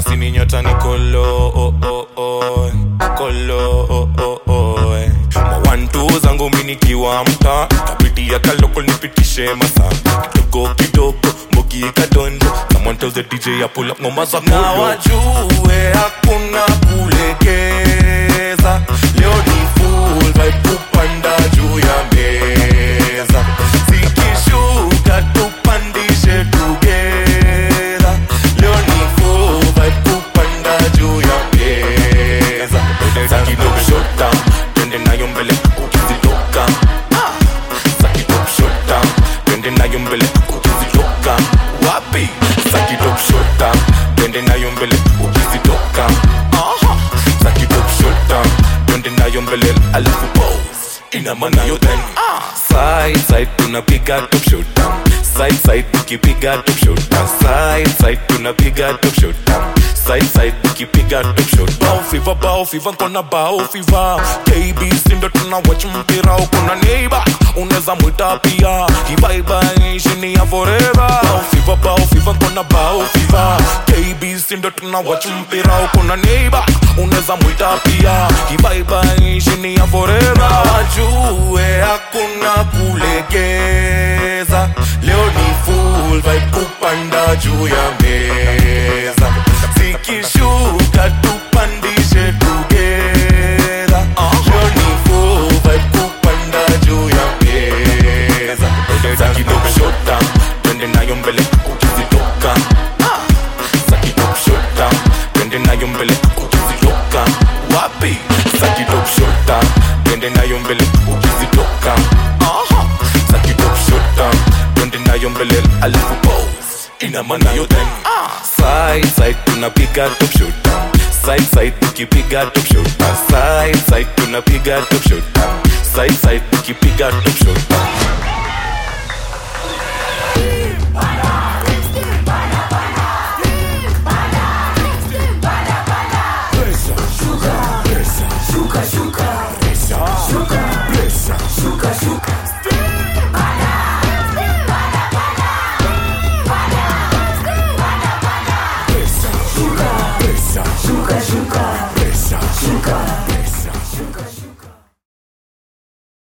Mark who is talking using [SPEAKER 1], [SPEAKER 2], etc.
[SPEAKER 1] kasi ni nyota ni kolo oh, oh, oh. kolo oh, oh, oh. mawantu zangu minikiwa mta kapitia kaloko nipitishe masa kidogo kidogo mbogi kadondo someone tells the dj I pull up ngoma za
[SPEAKER 2] na
[SPEAKER 1] kolo
[SPEAKER 2] wajue hakuna kulegeza leo ni full vibe kupanda juu ya meza zikishuka tupandishe together leo ni full vibe kupanda juu ya meza
[SPEAKER 1] Sakidop shut down twende nayo mbele ukizitoka Sakidop shut down twende nayo mbele ukizitoka wapi Sakidop shut down twende nayo mbele ukizitoka Aha. Sakidop shut down twende nayo mbele alafu pose ina maana yo then side side tunapiga top shot down side side tukipiga top shot down side side tunapiga top shot down side side tukipiga top shot down bao fiva bao fiva nkona bao fiva KBC ndo tuna watch mpira uko na neighbor unaweza mwita pia hibaiba nishini ya forever bao fiva bao fiva nkona bao fiva KBC ndo tuna watch mpira uko na neighbor unaweza mwita pia hibaiba nishini ya forever
[SPEAKER 2] na wajue hakuna kulegeza leo ni full vibe kupanda juu ya meza zikishuka tupandishe together leo ni full vibe kupanda juu ya meza
[SPEAKER 1] Sakidop shut down twende nayo mbele ukizitoka Sakidop shut down twende nayo mbele ukizitoka wapi Sakidop shut down twende nayo mbele ukizitoka Aha. Sakidop shut down twende nayo mbele alafu pose ina maana yo then side side tunapiga top shot down side side tukipiga top shot down side side tunapiga top shot down side side tukipiga top shot down